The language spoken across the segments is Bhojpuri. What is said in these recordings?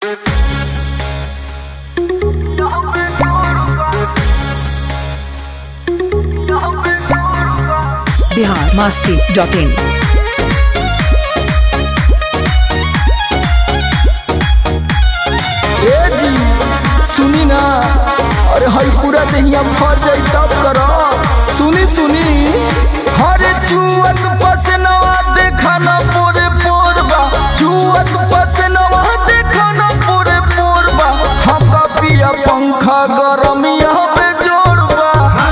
बिहार मास्ती डॉट इन ए जी सुनी ना अरे हई पूरा देहिया भर जाई तब करो सुनी सुनी हरे चुअत पसनवा देखा ना पोरे पोरबा चुअत पसनवा देखा ना पोरे पोरबा हमका पिया पंखा गरमिया पे जोड़बा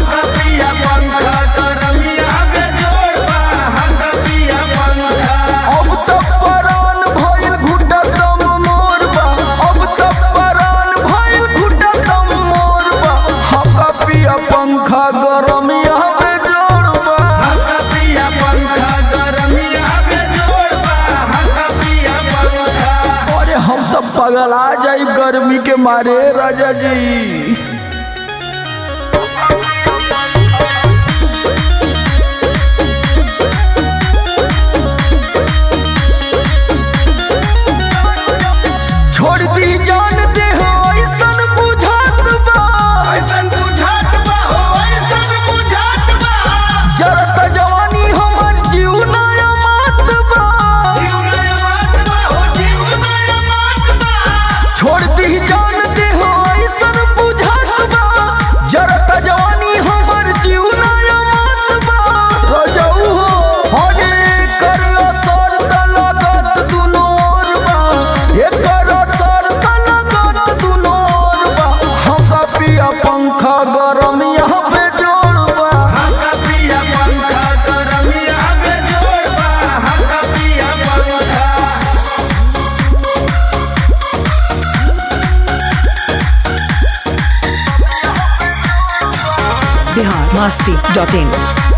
अब तक परान भइल घुटा दम मोरबा अब तक परान भइल घुटा दम मोरबा हमका पिया पंखा गरमिया पे जोड़बा अरे हम तो पगला जाई गर्मी के मारे राजा जी छोड़ दी जान दे हो ऐसन बुझात बा जरत जवानी हमर जीव नया मात बा छोड़ दी जान दे हो ऐसन बुझात बा जरत जवानी हमर जीव नया मात बा रजऊ हो हरे कर असर त लागत दुनो ओर बा एकर असर त लागत दुनो ओर बा हमका पिया पंखा गरम यहाँ पे जोड़बा बिहार मास्ती डॉट इन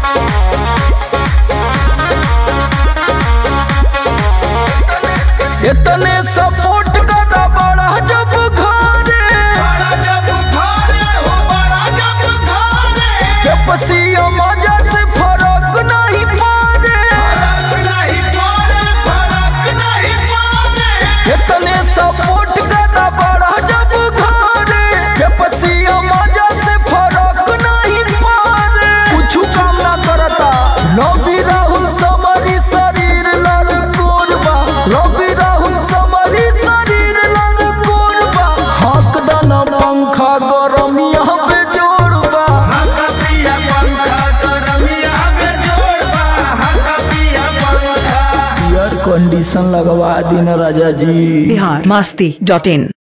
इतने सपोर्ट करा बड़ा जब घरे के पसिया मजा से फरक नहीं पारे इतने सपोर्ट करा बड़ा जब घरे के पसिया मजा से फरक नहीं पारे कुछ काम ना करता रवि राहुल समरी शरीर लड़ कोरबा रवि राहुल समरी शरीर लड़ कोरबा हक दाना पंखा गरम यहाँ पे जोड़बा एयर कंडीशन लगवा दिन राजा जी बिहार मास्ती डॉट इन